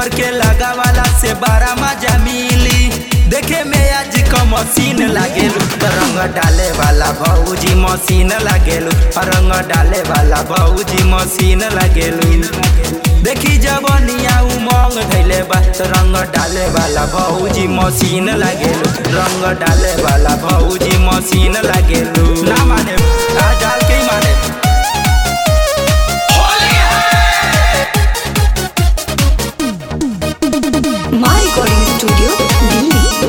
देवर के लगा वाला से बारा मजा मिली देखे में आज क मशीन लागेलू रंग डाले वाला भौजी मशीन लागेलू रंग डाले वाला भौजी मशीन लागेलू देखी जवनिया उमंग धैले बा त रंग डाले वाला भौजी मशीन लागेलू रंग डाले वाला भौजी मशीन लागेलू ना माने आ डाल के ही माने My Recording Studio, Delhi.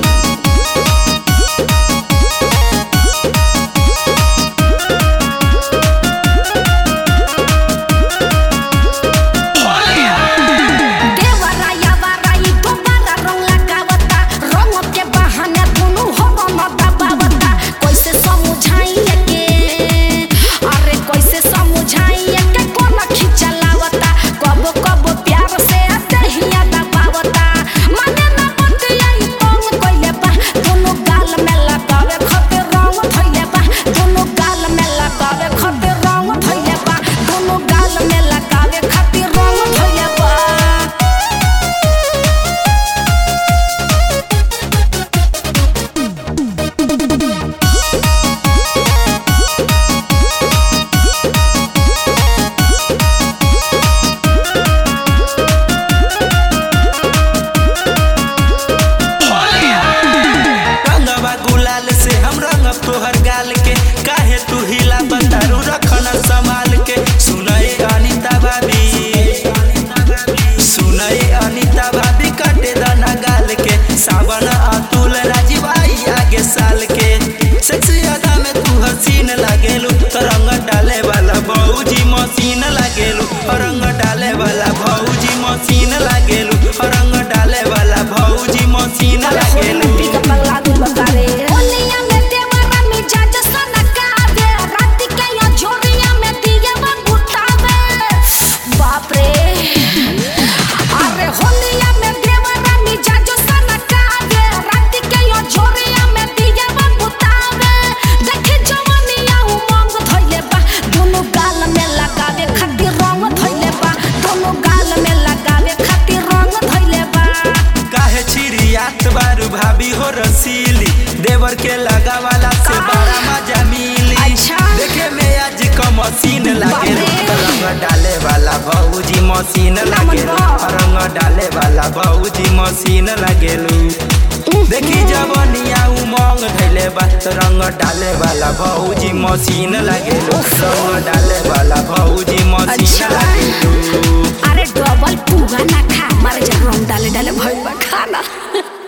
देवराया वराई दोबारा रंग लगावता रंग के बहाने दुनु हो रंग दबावता कैसे समझाइए के अरे कैसे समझाइए के कोन खिचलावता कब कब प्यार से दहिया दबावता माने ना बतिया ई तंग कइले बा दुनु गाल में लगावे खातिर रंग धइले बा दुनु गाल में लगावे खातिर रंग धइले बा दुनु गाल में लगावे खातिर रंग धइले बा रंगवा गुलाल से हम रंगब तोहर गाल के काहे तू हिला बतारू रखन संभाल के सुनए अनिता भाभी सुनए अनिता भाभी कटे दाना गाल के सावन अतुल राजीव आई आगे साल के सेक्सी अदा में तू हसीन लागेलू तो रंग डाले वाला भौजी मशीन लागेलू रंग डाले वाला भौजी मशीन लागेलू रंग डाले वाला भौजी मशीन लागेलू ओनिया में देवरा मिजाज सनकावे रात के यो झोरिया में दियवा गुतावे बाप रे अरे होनिया में देवरा मिजाज सनकावे रात के यो झोरिया में दियवा गुतावे देखे जवानिया उमंग धइले बा दोनों गाल में लगावे खातिर रंग धइले बा दोनों गाल में लगावे खातिर रंग धइले बा काहे छिरियात बारू भाभी हो रसीली देवर के लगा वाला से बड़ा मजा मिली अच्छा। देखे में आज क मशीन लागे बाप रे। रंग डाले वाला भौजी मशीन लागे बा। रंग डाले वाला भौजी मशीन लागेलू देखी जवनिया उमंग धैले बा त रंग डाले वाला भौजी मशीन लागेलू रंग डाले वाला भौजी मशीन अच्छा। लागेलू अरे डबल पुगा ना खा मारे जब रंग डाले डाले भइल बा खाना